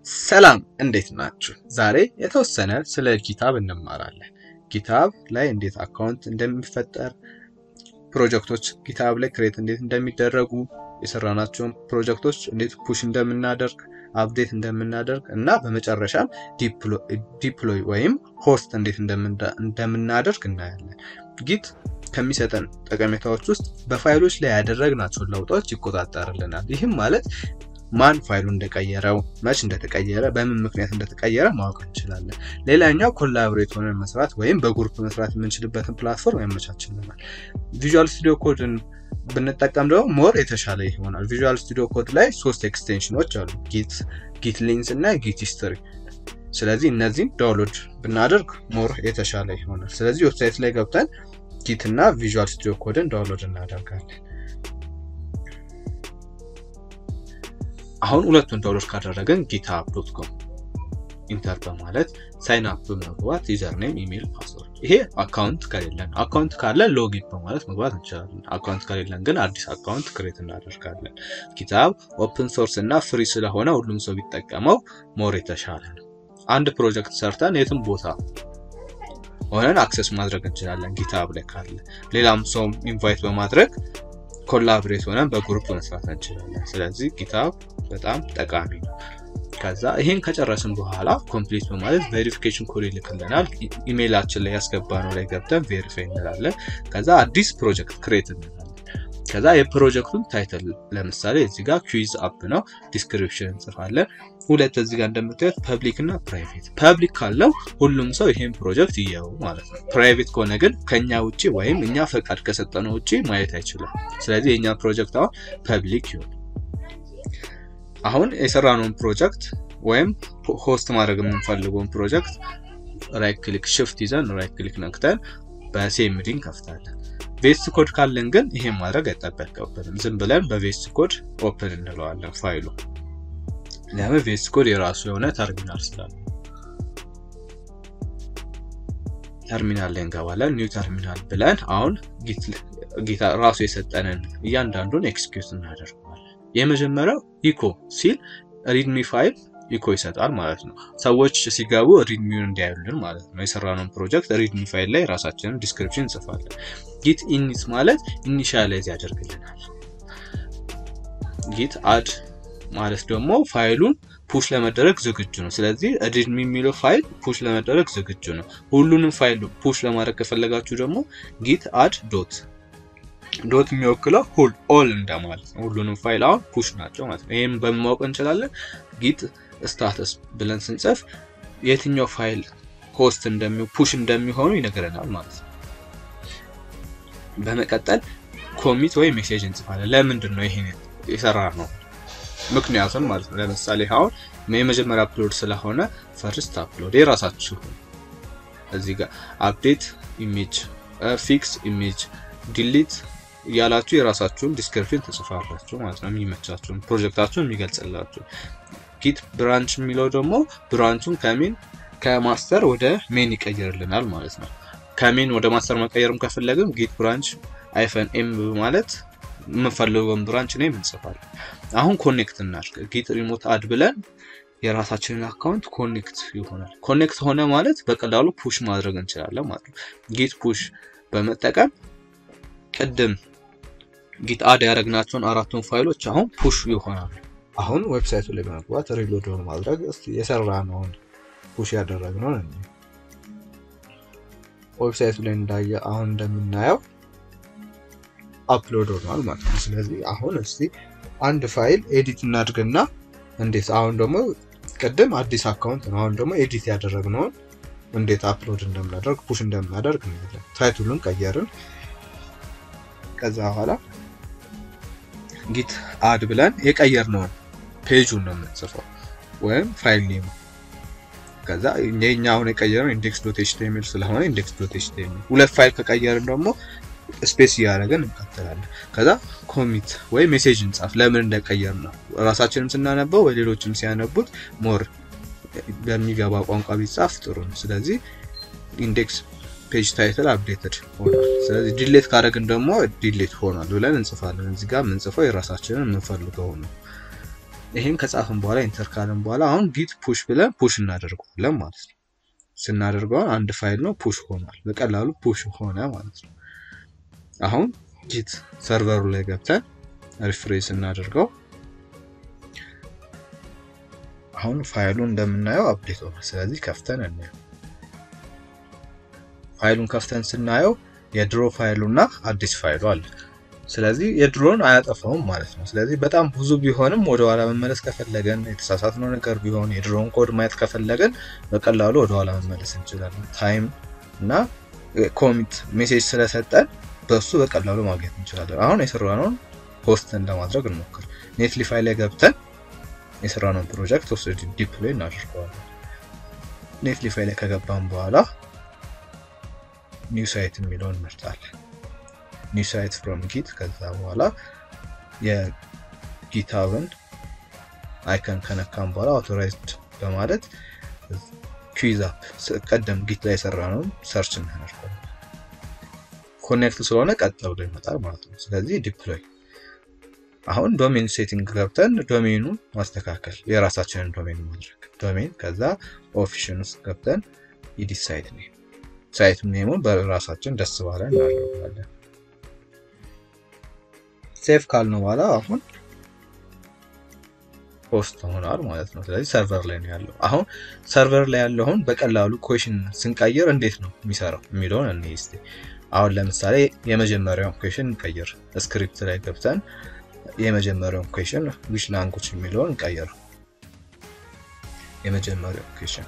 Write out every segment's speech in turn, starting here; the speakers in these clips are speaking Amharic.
ሰላም እንዴት ናችሁ? ዛሬ የተወሰነ ስለ ጊታብ እንማራለን። ጊታብ ላይ እንዴት አካውንት እንደሚፈጠር፣ ፕሮጀክቶች ጊታብ ላይ ክሬት እንዴት እንደሚደረጉ፣ የሰራናቸውን ፕሮጀክቶች እንዴት ፑሽ እንደምናደርግ፣ አፕዴት እንደምናደርግ እና በመጨረሻም ዲፕሎይ ወይም ሆስት እንዴት እንደምናደርግ እናያለን። ጊት ከሚሰጠን ጠቀሜታዎች ውስጥ በፋይሎች ላይ ያደረግናቸውን ለውጦች ይቆጣጠርልናል። ይህም ማለት ማን ፋይሉ እንደቀየረው፣ መች እንደተቀየረ፣ በምን ምክንያት እንደተቀየረ ማወቅ እንችላለን። ሌላኛው ኮላቦሬት ሆነን መስራት ወይም በግሩፕ መስራት የምንችልበትን ፕላትፎርም ያመቻችልናል። ቪዥዋል ስቱዲዮ ኮድን ብንጠቀም ደግሞ ሞር የተሻለ ይሆናል። ቪዥዋል ስቱዲዮ ኮድ ላይ ሶስት ኤክስቴንሽኖች አሉ፣ ጊት፣ ጊት ሊንክስ እና ጊት ሂስትሪ። ስለዚህ እነዚህን ዳውንሎድ ብናደርግ ሞር የተሻለ ይሆናል። ስለዚህ ዌብሳይት ላይ ገብተን ጊት እና ቪዥዋል ስቱዲዮ ኮድን ዳውንሎድ እናደርጋለን። አሁን ሁለቱን ዳውንሎድ ካደረገን ጊትሀብ ዶት ኮም ኢንተር በማለት ሳይን አፕ በመግባት ዩዘርኔም፣ ኢሜል፣ ፓስወርድ ይሄ አካውንት ከሌለን፣ አካውንት ካለ ሎጊን በማለት መግባት እንችላለን። አካውንት ከሌለን ግን አዲስ አካውንት ክሬት እናደርጋለን። ጊትሀብ ኦፕን ሶርስ እና ፍሪ ስለሆነ ሁሉም ሰው ቢጠቀመው ሞር የተሻለ ነው። አንድ ፕሮጀክት ሰርተን የትም ቦታ ሆነን አክሰስ ማድረግ እንችላለን። ጊትሀብ ላይ ካለ ሌላም ሰው ኢንቫይት በማድረግ ኮላብሬት ሆነን በግሩፕ መስራት እንችላለን። ስለዚህ ጊትሀብ በጣም ጠቃሚ ነው። ከዛ ይሄን ከጨረስን በኋላ ኮምፕሊት በማለት ቬሪፊኬሽን ኮድ ይልክልናል። ኢሜይላችን ላይ ያስገባነው ላይ ገብተን ቬሪፋይ እንላለን። ከዛ አዲስ ፕሮጀክት ክሬት እንላለን። ከዛ የፕሮጀክቱን ታይትል ለምሳሌ እዚህ ጋር ኩዊዝ አፕ ነው፣ ዲስክሪፕሽን እንጽፋለን። ሁለት እዚህ ጋር እንደምታዩት ፐብሊክ እና ፕራይቬት። ፐብሊክ ካለው ሁሉም ሰው ይሄን ፕሮጀክት ይየው ማለት ነው። ፕራይቬት ከሆነ ግን ከኛ ውጭ ወይም እኛ ፈቃድ ከሰጠነው ውጭ ማየት አይችልም። ስለዚህ የኛ ፕሮጀክት አሁን ፐብሊክ ይሁን። አሁን የሰራነውን ፕሮጀክት ወይም ሆስት ማድረግ የምንፈልገውን ፕሮጀክት ራይት ክሊክ ሽፍት ይዘን ራይት ክሊክ ነክተን በሴምዲ እንከፍታለን። ቬስት ኮድ ካለን ግን ይሄን ማድረግ አይጠበቅብንም። ዝም ብለን በቬስት ኮድ ኦፕን እንለዋለን ፋይሉ። ለምን ቬስት ኮድ የራሱ የሆነ ተርሚናል ስላለ ተርሚናል ላይ እንገባለን። ኒው ተርሚናል ብለን አሁን ጊታ ራሱ የሰጠንን እያንዳንዱን ኤክስኪዩት እናደርገዋለን። የመጀመሪያው ኢኮ ሲል ሪድሚ ፋይል ኢኮ ይሰጣል ማለት ነው። ሰዎች ሲገቡ ሪድሚውን እንዲያዩልን ማለት ነው። የሰራነውን ፕሮጀክት ሪድሚ ፋይል ላይ ራሳችንን ዲስክሪፕሽን እንጽፋለን። ጊት ኢኒት ማለት ኢኒሻላይዝ ያደርግልናል። ጊት አድ ማለት ደግሞ ፋይሉን ፑሽ ለመደረግ ዝግጁ ነው። ስለዚህ ሪድሚ የሚለው ፋይል ፑሽ ለመደረግ ዝግጁ ነው። ሁሉንም ፋይል ፑሽ ለማድረግ ከፈለጋችሁ ደግሞ ጊት አድ ዶት ዶት የሚወክለው ሁል ኦል እንደማለት ነው። ሁሉንም ፋይል አሁን ፑሽ ናቸው ማለት ነው። ይህም በማወቅ እንችላለን። ጊት ስታተስ ብለን ስንጽፍ የትኛው ፋይል ሆስት እንደሚ ፑሽ እንደሚሆኑ ይነግረናል ማለት ነው። በመቀጠል ኮሚት ወይ ሜሴጅ እንጽፋለን። ለምንድን ነው ይሄን የሰራ ነው ምክንያቱም ማለት ነው። ለምሳሌ አሁን የመጀመሪያ አፕሎድ ስለሆነ ፈርስት አፕሎድ የራሳችሁ እዚህ ጋር አፕዴት ኢሜጅ፣ ፊክስ ኢሜጅ፣ ዲሊት እያላችሁ የራሳችሁን ዲስክሪፕሽን ትጽፋላችሁ ማለት ነው። የሚመቻችሁን ፕሮጀክታችሁን የሚገልጽላችሁ። ጊት ብራንች የሚለው ደግሞ ብራንቹን ከሜን ከማስተር ወደ ሜን ይቀይርልናል ማለት ነው። ከሜን ወደ ማስተር መቀየርም ከፈለግም ጊት ብራንች አይፈን ኤም ማለት የምንፈልገውን ብራንች ነው የምንጽፋለን። አሁን ኮኔክት እናድርግ። ጊት ሪሞት አድ ብለን የራሳችንን አካውንት ኮኔክት ይሆናል። ኮኔክት ሆነ ማለት በቀላሉ ፑሽ ማድረግ እንችላለን ማለት ነው። ጊት ፑሽ በመጠቀም ቅድም ጊት አድ ያደረግናቸውን አራቱን ፋይሎች አሁን ፑሽ ይሆናሉ። አሁን ዌብሳይቱ ላይ በመግባት ሪሎድ ማድረግ እስኪ የሰራነውን ፑሽ ያደረግነውን እኔ ዌብሳይቱ ላይ እንዳየ አሁን እንደምናየው አፕሎድ ሆኗል ማለት ነው። ስለዚህ አሁን እስቲ አንድ ፋይል ኤዲት እናድርግና እንዴት አሁን ደግሞ ቅድም አዲስ አካውንት ነው። አሁን ደግሞ ኤዲት ያደረግነውን እንዴት አፕሎድ እንደምናደርግ ፑሽ እንደምናደርግ እናያለን። ታይቱሉን ቀየርን። ከዛ በኋላ ጊት አድ ብለን የቀየርነውን ፔጁን ነው የምንጽፈው ወይም ፋይል ኔም። ከዛ የኛ አሁን የቀየርነው ኢንዴክስ ዶት ኤችቲኤምኤል ስለሆነ ኢንዴክስ ዶት ኤችቲኤምኤል። ሁለት ፋይል ከቀየርን ደግሞ ስፔስ እያደረገን እንቀጥላለን። ከዛ ኮሚት ወይ ሜሴጅ እንጻፍ ለምን እንደቀየር ነው። ራሳችንም ስናነበው ወይ ሌሎችም ሲያነቡት ሞር በሚገባ ቋንቋ ቢጻፍ ጥሩ ነው። ስለዚህ ኢንዴክስ ፔጅ ታይትል አፕዴትድ ሆኗል። ስለዚህ ዲሌት ካደረግን ደግሞ ዲሌት ሆኗል ብለን እንጽፋለን። እዚህ ጋር የምንጽፈው የራሳችንን የምንፈልገው ነው። ይሄን ከጻፍን በኋላ ኢንተር ካልን በኋላ አሁን ጊት ፑሽ ብለን ፑሽ እናደርገዋለን ማለት ነው። ስናደርገው አንድ ፋይል ነው ፑሽ ሆኗል። በቀላሉ ፑሽ ሆነ ማለት ነው። አሁን ጊት ሰርቨሩ ላይ ገብተን ሪፍሬሽ እናደርገው። አሁን ፋይሉ እንደምናየው አፕዴት ሆኗል። ስለዚህ ከፍተን እናየው። ፋይሉን ከፍተን ስናየው የድሮ ፋይሉ እና አዲስ ፋይሉ አለ። ስለዚህ የድሮን አያጠፋውም ማለት ነው። ስለዚህ በጣም ብዙ ቢሆንም ወደኋላ መመለስ ከፈለገን የተሳሳትነው ነገር ቢሆን የድሮን ኮድ ማየት ከፈለገን በቀላሉ ወደኋላ መመለስ እንችላለን። ታይም እና ኮሚት ሜሴጅ ስለሰጠን በሱ በቀላሉ ማግኘት እንችላለን። አሁን የሰራነውን ፖስትን ለማድረግ እንሞክር። ኔትሊፋይ ላይ ገብተን የሰራነውን ፕሮጀክት ወስድ ዲፕሎይ እናደርገዋለን። ኔትሊፋይ ላይ ከገባን በኋላ ኒው ሳይት የሚለውን እንመርጣለን። ኒው ሳይት ፍሮም ጊት ከዛ በኋላ የጊታብን አይከን ከነካም በኋላ አውቶራይዝድ በማለት ኩዊዝ አፕ ቀደም ጊት ላይ የሰራነውን ሰርች እናደርገዋለን። ኮኔክት ስለሆነ ቀጥ ብሎ ይመጣል ማለት ነው። ስለዚህ ዲፕሎይ አሁን ዶሜን ሴቲንግ ገብተን ዶሜኑን ማስተካከል የራሳችንን ዶሜን ማድረግ ዶሜን ከዛ ኦፊሽን ውስጥ ገብተን ኢዲት ሳይት ኔም ሳይት ኔሙን በራሳችን ደስ ባለ እናደርጋለን። ሴፍ ካልነው በኋላ አሁን ፖስት ሆኗል ማለት ነው። ስለዚህ ሰርቨር ላይ ነው ያለው። አሁን ሰርቨር ላይ ያለውን በቀላሉ ኩዌሽን ስንቀይር እንዴት ነው የሚሰራው የሚለውን እኔ እስቲ አሁን ለምሳሌ የመጀመሪያውን ኩዌሽን እንቀይር። ስክሪፕት ላይ ገብተን የመጀመሪያውን ኩዌሽን ዊች ላንጉጅ የሚለውን እንቀይር። የመጀመሪያው ኩዌሽን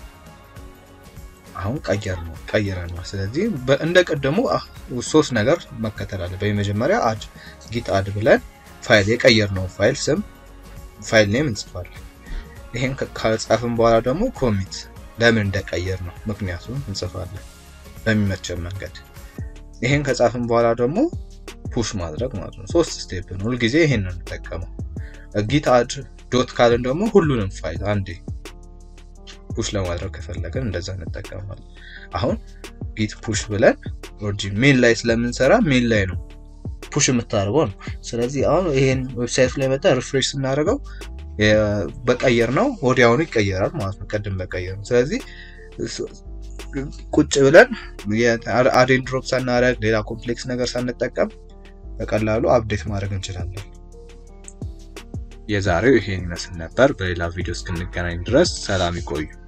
አሁን ቀየር ነው ቀይረን ነው። ስለዚህ እንደ ቀደሙ ሶስት ነገር መከተል አለ። በመጀመሪያ አድ ጊት አድ ብለን ፋይል የቀየርነው ፋይል ስም ፋይል ኔም እንጽፋለን። ይሄን ካልጻፍን በኋላ ደግሞ ኮሚት ለምን እንደቀየር ነው ምክንያቱም እንጽፋለን በሚመቸን መንገድ። ይሄን ከጻፍን በኋላ ደግሞ ፑሽ ማድረግ ማለት ነው። ሶስት ስቴፕ ነው። ሁልጊዜ ይሄን ነው እንጠቀመው። ጊት አድ ዶት ካልን ደግሞ ሁሉንም ፋይል አንዴ ፑሽ ለማድረግ ከፈለገን እንደዛ እንጠቀማለን። አሁን ጊት ፑሽ ብለን ኦሪጂን ሜን ላይ ስለምንሰራ ሜን ላይ ነው ፑሽ የምታደርገው ነው። ስለዚህ አሁን ይሄን ዌብሳይት ላይ መጣ ሪፍሬሽ ስናደርገው በቀየር ነው ወዲያውኑ ይቀየራል ማለት ነው። ቀድም በቀየር ነው። ስለዚህ ቁጭ ብለን አዴን ድሮፕ ሳናደርግ ሌላ ኮምፕሌክስ ነገር ሳንጠቀም በቀላሉ አፕዴት ማድረግ እንችላለን። የዛሬው ይሄን ይመስል ነበር። በሌላ ቪዲዮ እስክንገናኝ ድረስ ሰላም ይቆዩ።